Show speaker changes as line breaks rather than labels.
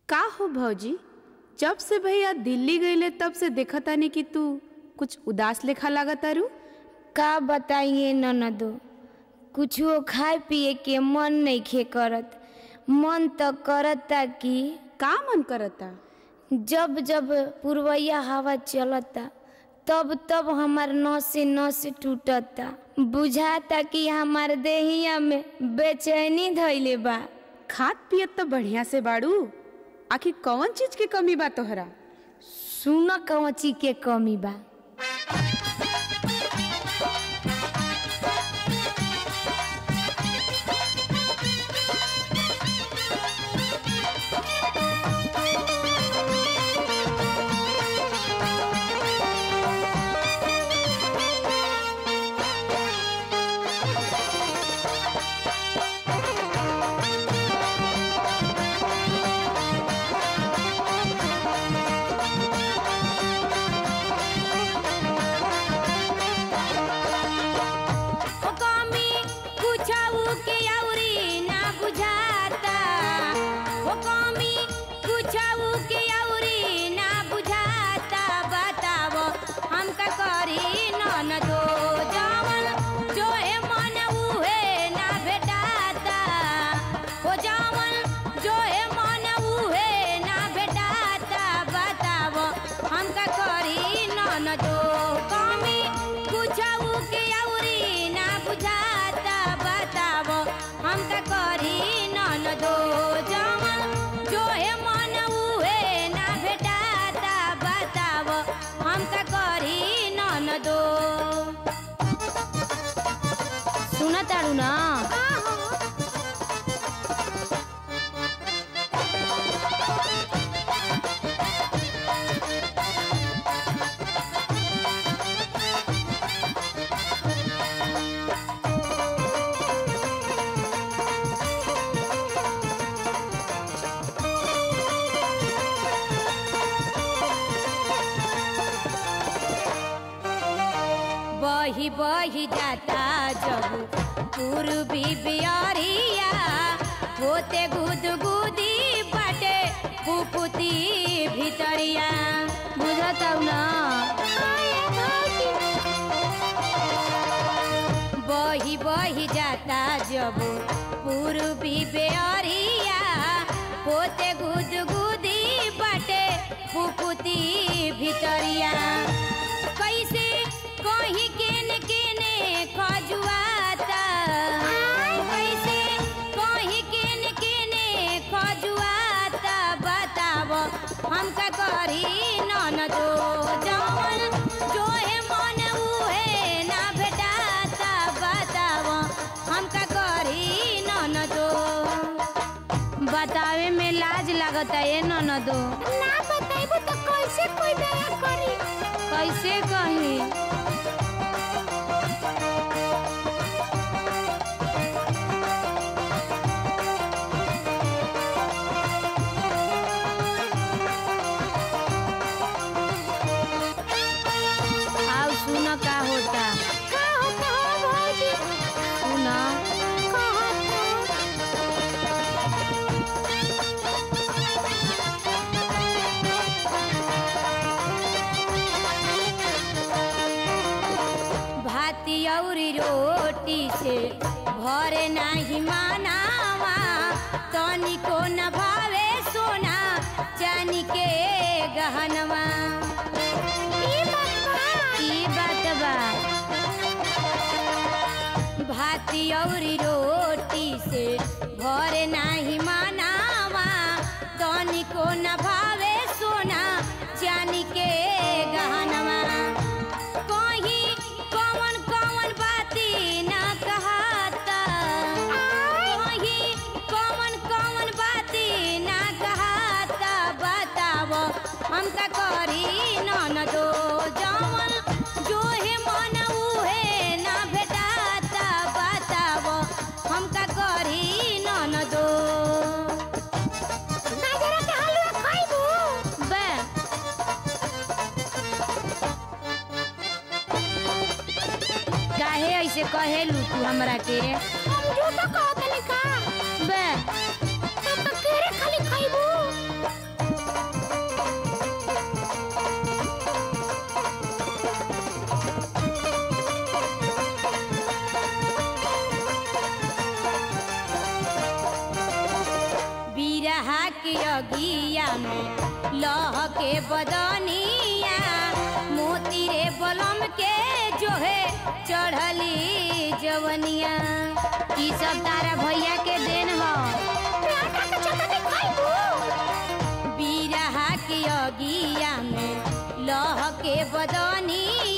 का हो भौजी जब से भैया दिल्ली गईले तब से देखतानी कि तू कुछ उदास लेखा लागतारू
का बताइए ननदो कुछो खाए पिए के मन नइखे करत मन तो करता कि
का मन करता
जब जब पुरवैया हवा चलता तब तब हमार नस नस टूटता बुझाता कि हमार देहिया में बेचैनी धैले बा
खात पियत तो बढ़िया से बाड़ू आखिर कौन चीज के कमी बा तोहरा
सुन कवची के कमी बा
कमी कुछऊ के अउरी ना बुझाता ओ कमी कुछऊ के अउरी ना बुझाता बतावो हम का करी नन दो जवन जो है मन उहे ना भेटाता ओ जवन जो है मन उहे ना भेटाता बतावो हम का करी नन दो कमी कुछऊ के अउरी ना बुझाता बतावो हम का करी नन दो जवन जो है मन उहे ना भेटाता बतावो हम का करी नन दो
सुन तारू ना
बही बही जाता जब पूर्वी बियरिया होते गुदगुदी बाटे पुपुती भितरिया
बुझताऊ ना
बही बही जाता जब पूर्वी बेअरिया होते गुदगुदी बाटे पुपुती भितरिया कैसे कहीं केने केने खजुआता कैसे कहीं केने केने खजुआता बतावो हम का करी नन दो जवन जो है मन उहे ना भेटाता बतावो हम का करी नन दो
बतावे में लाज लागता ये ननदो
ना बताइबो तो कैसे कोई दया करी
कैसे कही आओ सुन का होता
का होता हो भौजी
सुन
का होता भाती औरी रोटी से भरे नाही मानावा तनिको न भावे सोना चानी के गहनवा
ई बात बा
भाती औरी रोटी से भरे नाही मानावा तनिको न भावे सोना चानी के गहनवा कहीं कौन कौन बाती न कहता कहीं कौन कौन बाती न कहता बतावो हम का करी नन दो जवन जो है मन उहे ना भेटाता बतावो हम का करी नन दो गाजर के हलवा खाइबू
बे काहे ऐसे कहेलू तू हमरा के
हम झूठो कहत का
बे
तो केरे खाली खाइबू के अगिया में लह के बदनिया मोती रे बलम के जो है चढ़ली जवनिया
ई सब तारा भैया के देन ह
बीरहा के अगिया में लह के बदनिया